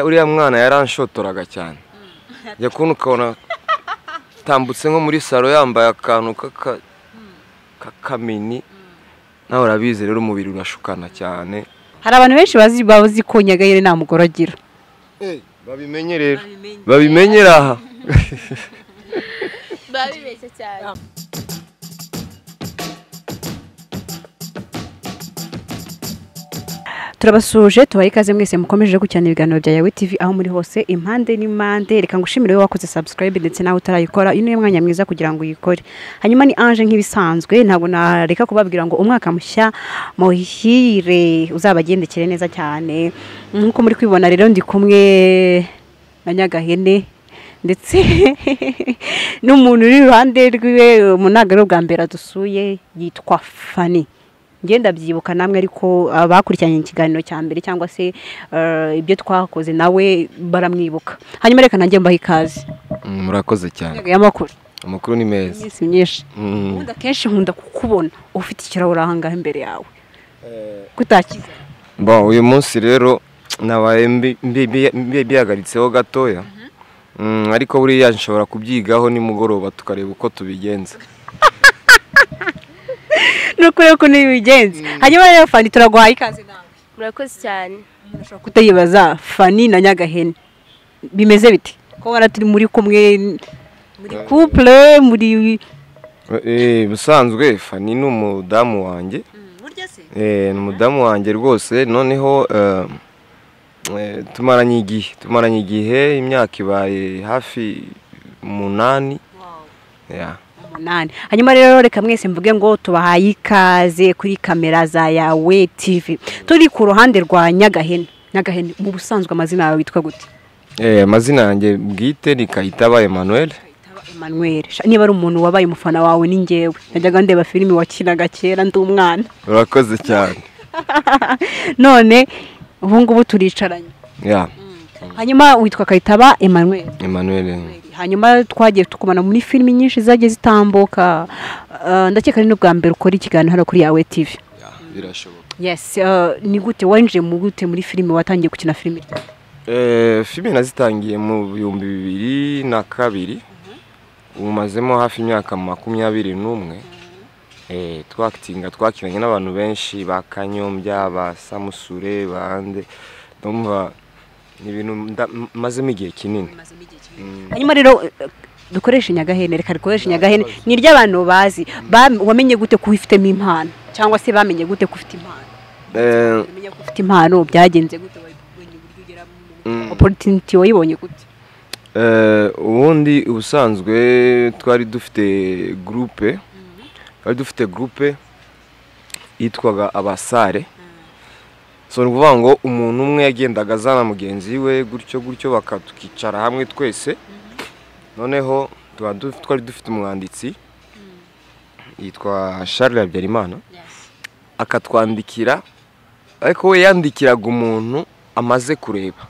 uriya mwana yaranshotoraga cyane njya kubona ukabona atambutse nko muri salo yambaye akantu k'akamini nawe urabizi rero umubiri urashukana cyane hari abantu benshi bazi bazi ko nyagahire nta mugore agira babimenye rero babimenyera aha biba bibeshye cyane turabasuje tubaye ikaze mwese mukomeje gukurikirana ibiganiro bya yawe tv aho muri hose impande n'impande reka ngushimire wowe wakoze subscribe ndetse nawe utarayikora uyu ni mwanya mwiza kugira ngo uyikore hanyuma ni ange nk'ibisanzwe ntabwo nareka kubabwira ngo umwaka mushya muhire uzabagendekere neza cyane nk'uko muri kwibona rero ndi kumwe na nyagahene ndetse n'umuntu uri iruhande rw'iwe mu ntabwo ari ubwa mbere adusuye yitwa fani ngenda byibuka namwe ariko abakurikiranye ikiganiro cya mbere cyangwa se ibyo twakoze nawe baramwibuka hanyuma reka nanjye mbaha ikaze murakoze cyane Inzego y'amakuru amakuru ni meza iminsi myinshi Mm. ubundi akenshi nkunda kukubona ufite ikirahure aha ngaha imbere yawe kutakiza Bon, uyu munsi rero nabaye mbi- mbi- mbi- mbi- mbihagaritseho gatoya Mm, ariko buriya nshobora kubyigaho nimugoroba tukareba uko tubigenza nuko rero ko ntibigenze hanyuma rero fani turaguhaye ikaze nawe murakoze cyane umuntu ashobora kutayibaza fani na nyagahene bimeze bite ko bara turi muri kumwe muri couple muri Eh, ubusanzwe fani ni umudamu wanjye burya se Eh, ni umudamu wanjye rwose noneho eh, eh, tumaranye igihe tumaranye igihe imyaka ibaye hafi umunani Yeah. umunani hanyuma rero reka mwese mvuge ngo tubahaye ikaze kuri kamera za yawe tv turi ku ruhande rwa nyagahene nyagahene mu busanzwe amazina yawe witwa gute Eh, amazina yanjye bwite ni kayitaba emmanuel emmanuel Sha- niba ari umuntu wabaye umufana wawe ni njyewe najyaga ndeba filimi wakinaga kera ndi umwana urakoze cyane none ubu ngubu turicaranye Yeah, hanyuma witwa kayitaba emmanuel emmanuel hanyuma twagiye tukubona muri filimi nyinshi zagiye zitambuka Eh, ndakeka ari n'ubwa mbere ukora ikiganiro hano kuri yawe tv Yeah, birashoboka yes eh, ni gute winjiye mu gute muri filime watangiye gukina filime ryari? Eh, filime nazitangiye mu bihumbi bibiri na kabiri ubu mazemo hafi imyaka makumyabiri n'umwe Eh, twakitinga twakiranye n'abantu benshi ba kanyombya ba samusure bande ndumva ni ibintu nda- m- mazemo igihe kinini hanyuma rero eh, dukoreshe nyagahene reka dukoreshe nyagahene ni iry'abantu bazi Ba- wamenye gute ko wifitemo impano cyangwa se bamenye gute ko ufite impano Eh, bamenya ko ufite impano byagenze gute wabonye uburyo ugera mu Mm. opportunity wayibonye gute Eh, ubundi ubusanzwe twari dufite gurupe twari dufite gurupe yitwaga abasare so ni ukuvuga ngo umuntu umwe yagendaga azana mugenzi we gutyo gutyo baka tukicara hamwe twese noneho tuba du- twari dufite umwanditsi yitwa Charles Habyarimana akatwandikira ariko we yandikiraga umuntu amaze kureba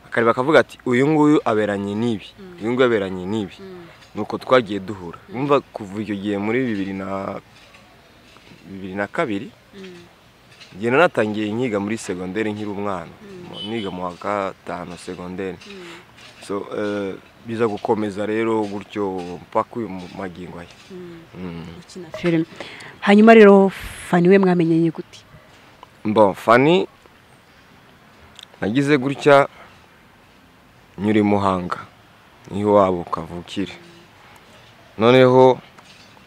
akareba akavuga ati uyu nguyu aberanye n'ibi uyu nguyu aberanye n'ibi nuko twagiye duhura Urumva kuva icyo gihe muri bibiri na bibiri na kabiri igihe nanatangiye nkiga muri segonderi nkiri umwana Mu- niga mu wa gatanu segonderi so eh, biza gukomeza rero gutyo mpaka uyu mu- magingo aya Mm. gukina filime hanyuma rero fani we mwamenyeye gute bon fani nagize gutya nyuri muhanga niho wabo kavukire noneho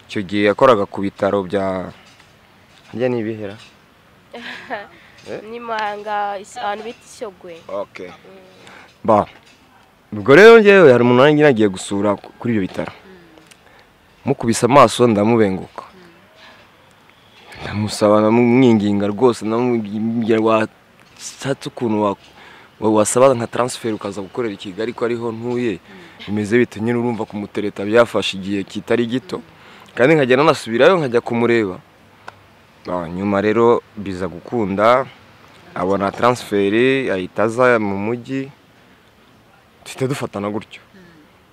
icyo gihe yakoraga ku bitaro bya harya ni ibihera ni muhanga is- ahantu bita ishyogwe okay ba ubwo rero ngewe hari umuntu nanjye nagiye gusura ku- kuri ibyo bitaro mukubise amaso ndamubenguka ndamusaba ndamwinginga rwose ndamubwira washatse ukuntu wa- wa- wasaba nka taransiferi ukaza gukorera i kigali ko ariho ntuye bimeze bite nyine urumva kumutereta byafashe igihe kitari gito kandi nkajya nanasubirayo nkajya kumureba Ba, nyuma rero biza gukunda abona taransiferi ahita aza mu mujyi duhita dufatana gutyo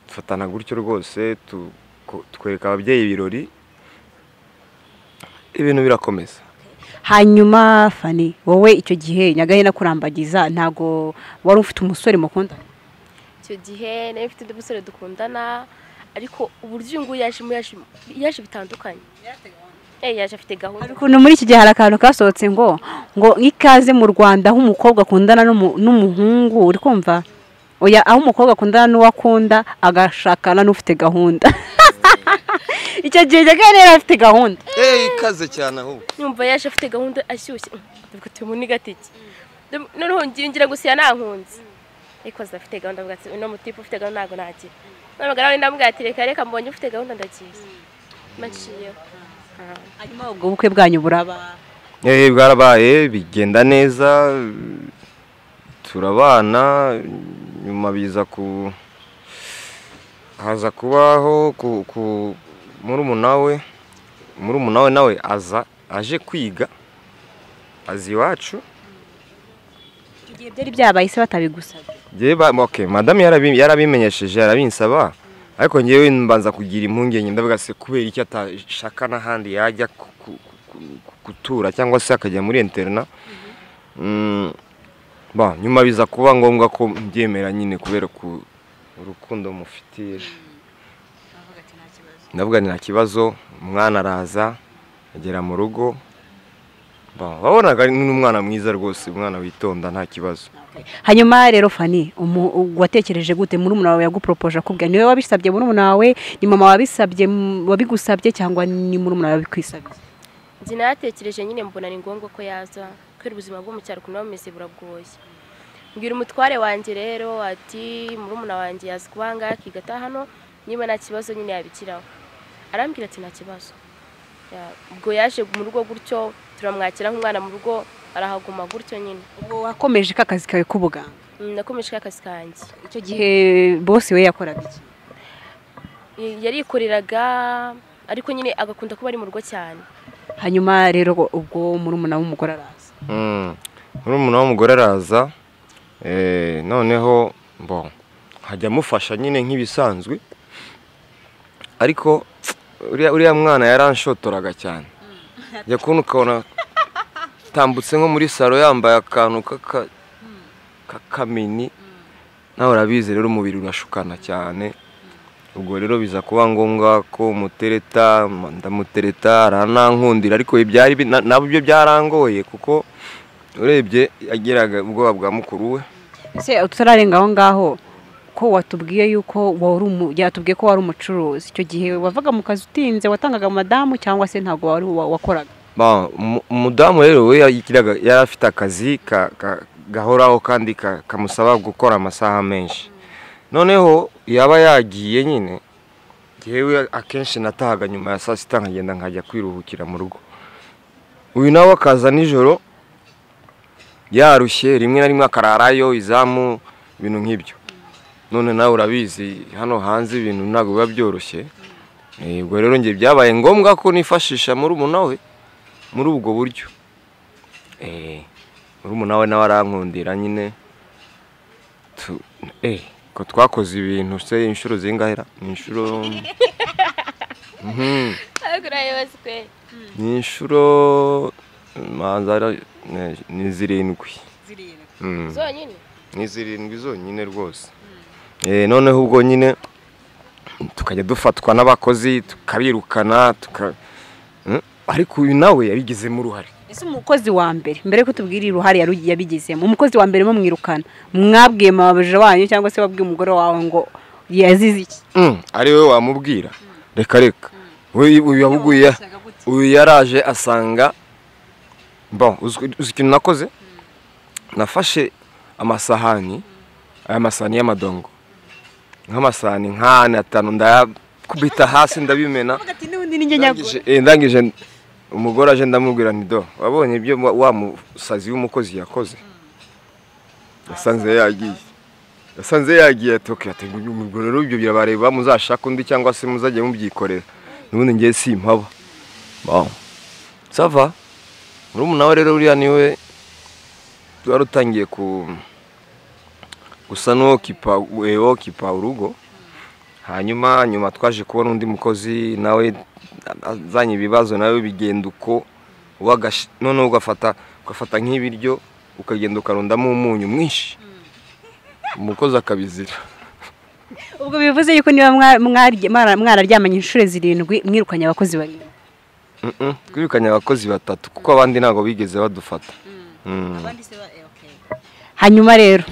dufatana gutyo rwose tu- ku- twereka ababyeyi ibirori ibintu birakomeza hanyuma fani wowe icyo gihe nyagahena kurambagiza ntago wari ufite umusore mukunda icyo gihe nari mfite undi musore dukundana ariko uburyo uyu nguyu yaje mu yaje yaje bitandukanye Eh, yaje afite gahunda hari ukuntu muri iki gihe hari akantu kasohotse ngo ngo nk'ikaze mu rwanda aho umukobwa akundana n'umu- n'umuhungu uri kumva oya aho umukobwa akundana n'uwo akunda agashakana n'ufite gahunda icyo gihe nyagahena yari afite gahunda eee ikaze cyane ahubwo nyumva yaje afite gahunda ashyushye ubwo turi muri gatike noneho ngira ngira gusiya nankunze ariko aza afite gahunda avuga ati uno mutipe ufite gahunda ntabwo nagira ntabwo nawe ndamubwira ati reka reka mbonye ufite gahunda ndagiye maciyeho hanyuma ubwo bukwe bwanyu buraba eee bwarabaye bigenda neza turabana nyuma biza ku haza kubaho ku ku murumuna we murumuna we nawe aza aje kwiga aza iwacu icyo gihe byari byabaye se batabigusabye Njyewe ba- okay, madamu yarabi- yarabimenyesheje arabinsaba ariko ngewe mbanza kugira impungenge ndavuga se kubera icyo atashaka n'ahandi yajya ku- ku- ku- ku- gutura cyangwa se akajya muri interna Mm, ba, nyuma biza kuba ngombwa ko mbyemera nyine kubera ku urukundo mufitiye ndavuga ni nta kibazo umwana araza agera mu rugo ba, wabonaga ari n'umwana mwiza rwose umwana witonda nta kibazo hanyuma rero fani umu- watekereje gute murumuna wawe yaguporopoje akubwira niwe wabisabye murumuna wawe ni mama wabisabye m- wabigusabye cyangwa ni murumuna wawe wabikwisabiye njye nayatekereje nyine mbona ni ngombwa ko yaza kubera ubuzima bwo mu cyaro ukuntu buba bumeze buragoye mbwira umutware wanjye rero ati murumuna wanjye yaza kuba ahangaha akigata hano niba nta kibazo nyine yabikiraho arambwira ati nta kibazo Ya, ubwo yaje mu rugo gutyo turamwakira nk'umwana mu rugo arahaguma gutyo nyine Ubu wakomeje ka kazi kawe k'ubuganga Mm, nakomeje ka kazi kanjye icyo gihe bose we yakoraga iki Y- yarikoreraga ariko nyine agakunda kuba ari mu rugo cyane hanyuma rero ubwo murumuna w'umugore araza murumuna w'umugore araza eh, noneho bon hajya amufasha nyine nk'ibisanzwe ariko uriya uriya mwana yaranshotoraga cyane jya kubona ukabona atambutse nko muri salo yambaye akantu k'aka- k'akamini nawe urabizi rero umubiri urashukana cyane ubwo rero biza kuba ngombwa ko mutereta ma- ndamutereta aranankundira ariko ibyari bi- na- nabyo byarangoye kuko urebye yagiraga ubwoba bwa mukuru we ese tutararenga aho ngaho ko watubwiye yuko wari umu- yatubwiye ko wari umucuruzi icyo gihe wavaga mu kazi utinze watangaga madamu cyangwa se ntabwo wari wa- wakoraga Ba, umu- umudamu rero we yagiraga yari afite akazi ka- ka- gahoraho kandi ka- kamusaba gukora amasaha menshi noneho yaba yagiye nyine yewe akenshi natahaga nyuma ya saa sita nkagenda nkajya kwiruhukira mu rugo uyu nawe akaza nijoro yarushye rimwe na rimwe akararayo izamu ibintu nk'ibyo none nawe urabizi hano hanze ibintu ntabwo biba byoroshye Eh, ubwo rero njye byabaye ngombwa ko nifashisha murumuna we muri ubwo buryo Eh, murumuna we nawe arankundira nyine Tu- eh, ko twakoze ibintu se inshuro zingahera ni inshuro Mhm. ariko urayibazwe ni inshuro manza ara- ne- ni zirindwi Mm. zonyine ni zirindwi zonyine rwose Eh, noneho ubwo nyine tukajya dufatwa n'abakozi tukabirukana tuka Mm, ariko uyu nawe yabigizemo uruhare ese umukozi wa mbere mbere yo kutubwira uruhare yaru- yabigizemo umukozi wa mbere mwirukana mwabwiye mabaja wanyu cyangwa se wabwiye umugore wawe ngo yazize iki Mm, ari wowe wamubwira reka reka We- uyu yabuguye uyu yaraje asanga bon uzi uzi ikintu nakoze nafashe amasahani aya masahani y'amadongo nk'amasahani nk'ane atanu ndayakubita hasi ndabimena Avuga ati, n'ubundi ni njye nyagura Ndangije- eh, ndangije umugore aje ndamubwira nti do wabonye ibyo wa- wa musazi w'umukozi yakoze yasanze yagiye yasanze yagiye ati okay ati uyu mugore rero ibyo birabareba muzashaka undi cyangwa se muzajya mubyikorera nubundi ngiye simpaba bon sava murumuna we rero uriya niwe wari utangiye ku gusa n'uwokipa wokipa urugo hanyuma nyuma twaje kubona undi mukozi nawe azanye ibibazo nawe bigenda uko wagasha noneho ugafata ugafata nk'ibiryo ukagenda ukarundamo umunyu mwinshi umukozi akabizira ubwo bivuze yuko niba mwarya- mwara- mwararyamanye inshuro zirindwi mwirukanye abakozi barindwi Mm-mm, twirukanye abakozi batatu kuko abandi ntabwo bigeze badufata Mm. hanyuma rero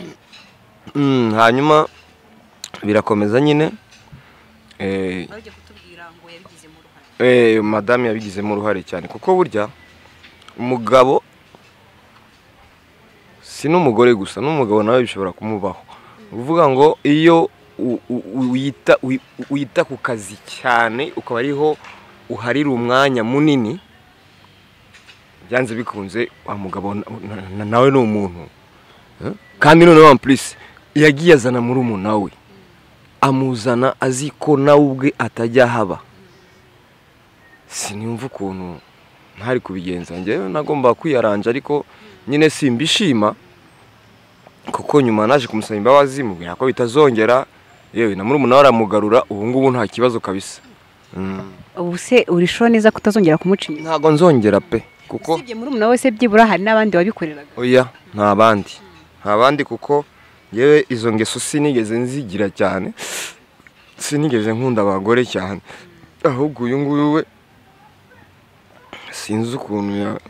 Mm, hanyuma birakomeza nyine Eh, eh, madamu yabigizemo uruhare cyane kuko burya umugabo si n'umugore gusa n'umugabo nawe bishobora kumubaho uvuga ngo iyo u- u- uyita- uyi- wita ku kazi cyane ukaba ariho uharira umwanya munini byanze bikunze wa mugabo na- na- na- nawe ni umuntu Eh? kandi noneho ampulisi yagiye azana murumuna we amuzana azi ko nawe ubwe atajya haba sinumva ukuntu ntari kubigenza njyewe nagomba kwiyaranja ariko nyine simbishima kuko nyuma naje kumusaba imbabazi mubwira ko bitazongera yewe na murumuna we aramugarura ubu ngubu nta kibazo kabisa Mm. ubu se urisho neza kutazongera kumuca inyuma ntago nzongera pe kuko usibye muri umuntu wese byibura hari n'abandi wabikoreraga oya nta bandi nta bandi kuko yewe izo ngeso sinigeze nzigira cyane sinigeze nkunda abagore cyane ahubwo uyu nguyu we sinzi ukuntu ya-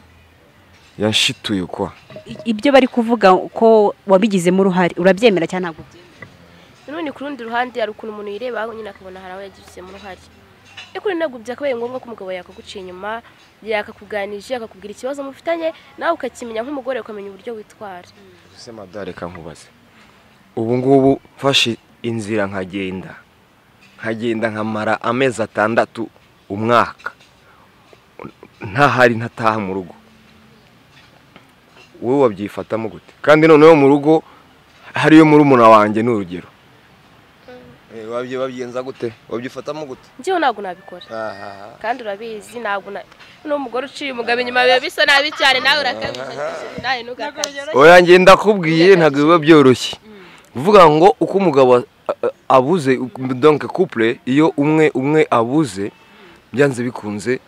yanshituye kwa I- ibyo bari kuvuga ko wabigizemo uruhare urabyemera cyangwa ntabwo ubyemera none ku rundi ruhande hari ukuntu umuntu yireba nyine akabona hari aho yagizemo uruhare ariko rero ntabwo byakabaye ngombwa ko umugabo yakaguciye inyuma yakakuganije akakubwira ikibazo mufitanye nawe ukakimenya nk'umugore ukamenya uburyo witwara ese madare reka nkubaze ubu ngubu mfashe inzira nkagenda nkagenda nkamara amezi atandatu umwaka ntahari ntataha mu rugo wowe wabyifatamo gute kandi noneho mu rugo hariyo murumuna wanjye ni urugero wabyigenza gute wabyifatamo gute njyewe ntabwo nabikora kandi urabizi ntabwo na n'umugore uciye umugabo inyuma biba bisa nabi cyane nawe urakabije nawe ntugakabye oya ngenda akubwiye ntabwo biba byoroshye kuvuga ngo uko umugabo a- a- abuze donke couple iyo umwe umwe abuze byanze bikunze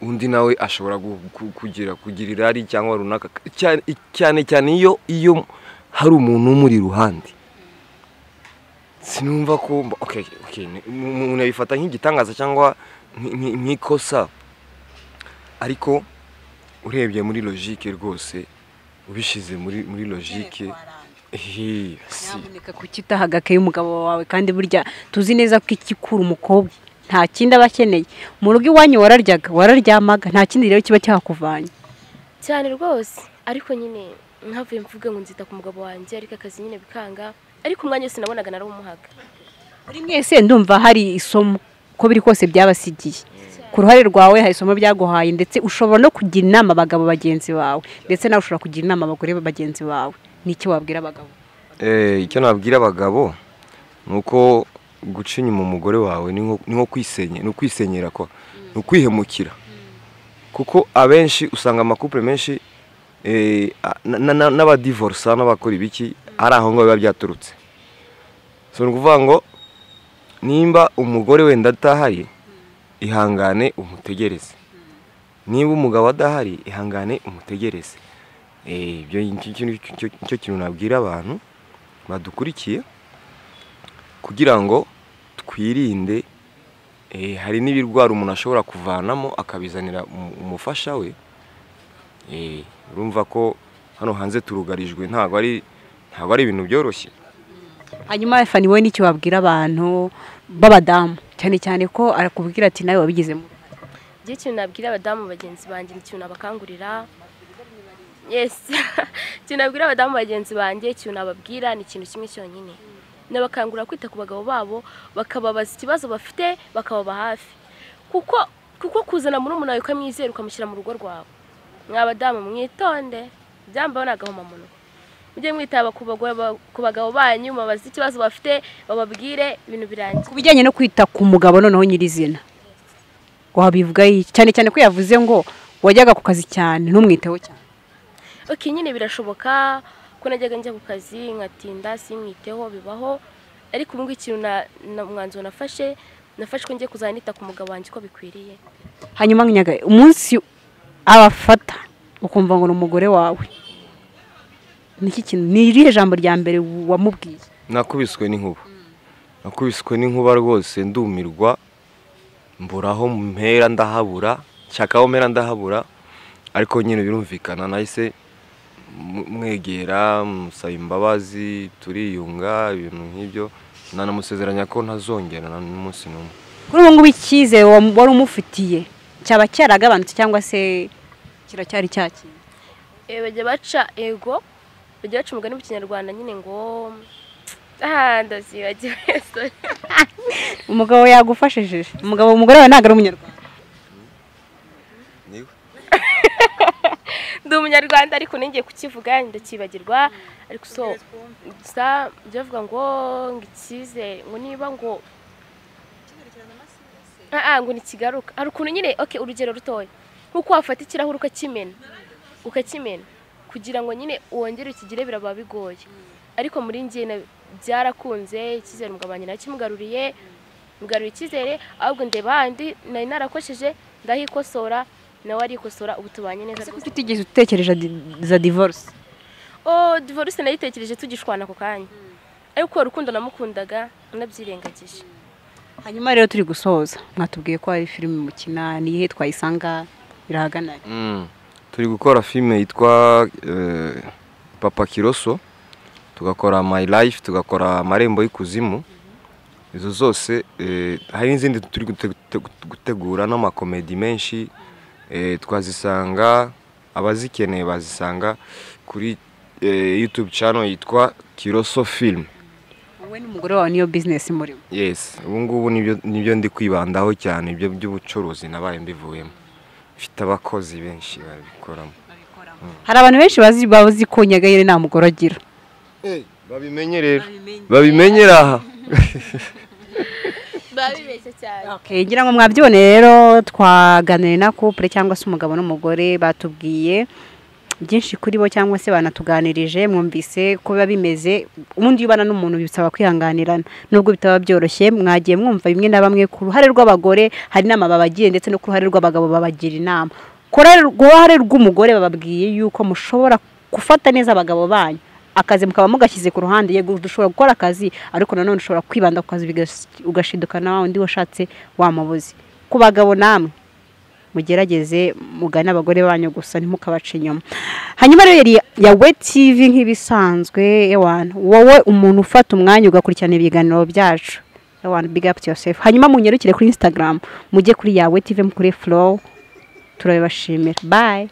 undi nawe ashobora gu- ku- kugira kugira irari cyangwa runaka cyane cyane cyane iyo iyo hari umuntu umuri iruhande sinumva ko mba- okay, okay, ni- mu- umuntu yabifata nk'igitangaza cyangwa nk- nk- nk'ikosa ariko urebye muri logique rwose ubishyize muri muri logique eh, si nyamuneka kukitaha agakaye umugabo wawe kandi burya tuzi neza ko ikikura umukobwa nta kindi aba akeneye mu rugo iwanyu wararyaga wararyamaga nta kindi rero kiba cyakuvanye cyane rwose ariko nyine nkavuye mvuga ngo nzita ku mugabo wanjye ariko akazi nyine bikanga ariko umwanya wese nabonaga narawumuhaga muri mwese ndumva hari isomo ko biri kose byabasigiye ku ruhare rwawe hari isomo byaguhaye ndetse ushobora no kugira inama abagabo bagenzi bawe ndetse nawe ushobora kugira inama abagore bagenzi bawe n'icyo wabwira abagabo Eh, icyo nabwira abagabo ni uko guca inyuma umugore wawe ni nko- ni nko kwisenye ni ukwisenyera kwa ni ukwihemukira kuko abenshi usanga amakupure menshi eh, a- na- na- na- n'abadivorisa n'abakora ibiki ari aho ngaho biba byaturutse so ni ukuvuga ngo nimba umugore wenda atahaye ihangane umutegereze niba umugabo adahari ihangane umutegereze Eh, ibyo nicyo- nicyo nicyo- nicyo kintu nabwira abantu badukurikiye kugira ngo twirinde eh, hari n'ibirwara umuntu ashobora kuvanamo akabizanira umu- umufasha we Eh, urumva ko hano hanze turugarijwe ntabwo ari ntabwo ari ibintu byoroshye hanyuma fani wowe n'icyo wabwira abantu b'abadamu cyane cyane ko arakubwira ati nawe wabigizemo igihe ikintu nabwira abadamu bagenzi banjye ni ikintu nabakangurira yesi ikintu nabwira abadamu bagenzi banjye ikintu nababwira ni ikintu kimwe cyonyine nabakangurira kwita ku bagabo babo bakababaza ikibazo bafite bakababa hafi kuko kuko kuzana murumuna wawe ukamwizera ukamushyira mu rugo rwawe mwa badamu mwitonde byambaho ni agahomamunwa mujye mwitaba ku bagabo- ku bagabo banyu mubabaze ikibazo bafite bababwire ibintu birangiye ku bijyanye no kwita ku mugabo noneho nyirizina wabivuga iki cyane cyane ko yavuze ngo wajyaga ku kazi cyane ntumwiteho cyane ok nyine birashoboka ko najyaga njya ku kazi nkatinda simwiteho bibaho ariko ubu ngubu ikintu na- na- umwanzuro nafashe nafashe ko ngiye kuzajya nita ku mugabo wanjye uko bikwiriye hanyuma nyaga umunsi abafata ukumva ngo ni umugore wawe niki kintu ni irihe jambo rya mbere wamubwiye nakubiswe n'inkuba nakubiswe n'inkuba rwose ndumirwa mburaho mpera ndahabura nshakaho mpera ndahabura ariko nyine birumvikana nahise mu- mwegera musaba imbabazi turiyunga ibintu nk'ibyo nanamusezeranya ko ntazongera na n'umunsi n'umwe kuri ubu ngubu icyizere wa- wari umufitiye cyaba cyaragabanutse cyangwa se kiracyari cyakindi Eh, bajya baca ego bajya baca umugani mu kinyarwanda nyine ngo aha ndasibagiwe sorry. umugabo yagufashije umugabo umugore wawe ntabwo ari umunyarwanda ndi umunyarwanda ariko ningiye kukivuga ndakibagirwa ariko so gusa byavuga ngo ngo icyizere ngo niba ngo ah ah, ngo ntikigaruka hari ukuntu nyine ok urugero rutoya nk'uko wafata ikirahure ukakimena ukakimena kugira ngo nyine wongere ukigire biraba bigoye ariko muri ngiye na- byarakunze icyizere umugabo wanjye nakimugaruriye mugarura icyizere ahubwo ndeba handi nari narakosheje ndahikosora nawe arikosora ubu tubanye neza rwose utigeze utekereza za divorce oh divorce nayitekereje tugishwana ako kanya ariko urukundo namukundaga nabyirengagije hanyuma rero turi gusoza mwatubwiye ko hari filime mukina niyihe twayisanga birahagana Mm. turi gukora filime yitwa eh, papa kiroso tugakora my life tugakora amarembo y'ikuzimu izo zose eh, hari n'izindi turi gute- gute- gutegura n'amakomedi menshi eh, twazisanga abazikeneye bazisanga kuri eh, youtube channel yitwa kiroso film wowe n'umugore wawe niyo business murimo yes ubu ngubu nibyo nibyo ndi kwibandaho cyane ibyo by'ubucuruzi nabaye mbivuyemo mfite abakozi benshi babikoramo hari abantu benshi bazi bazi ko nyagayire nta mugore agira babimenye rero babimenyera aha babibeshye cyane Okay, ngira ngo mwabyibone rero twaganiriye na couple cyangwa se umugabo n'umugore batubwiye byinshi kuri bo cyangwa se banatuganirije mwumvise ko biba bimeze ubundi iyo ubana n'umuntu bisaba kwihanganirana nubwo bitaba byoroshye mwagiye mwumva bimwe na bamwe ku ruhare rw'abagore hari inama babagiye ndetse no ku ruhare rw'abagabo babagira inama ku ruhare- ku ruhare rw'umugore bababwiye yuko mushobora gufata neza abagabo banyu akazi mukaba mugashyize ku ruhande yego dushobora gukora akazi ariko nanone ushobora kwibanda ku kazi bigas- ugashiduka na wa undi washatse wamubuze ku bagabo namwe mugerageze mugane abagore banyu gusa ntimukabace inyuma hanyuma rero yari yawe tv nk'ibisanzwe ewana wowe umuntu ufata umwanya ugakurikirana ibiganiro byacu ewana big up to yourself hanyuma munyarukire kuri instagram mujye kuri yawe tv mukure flow turabibashimira bye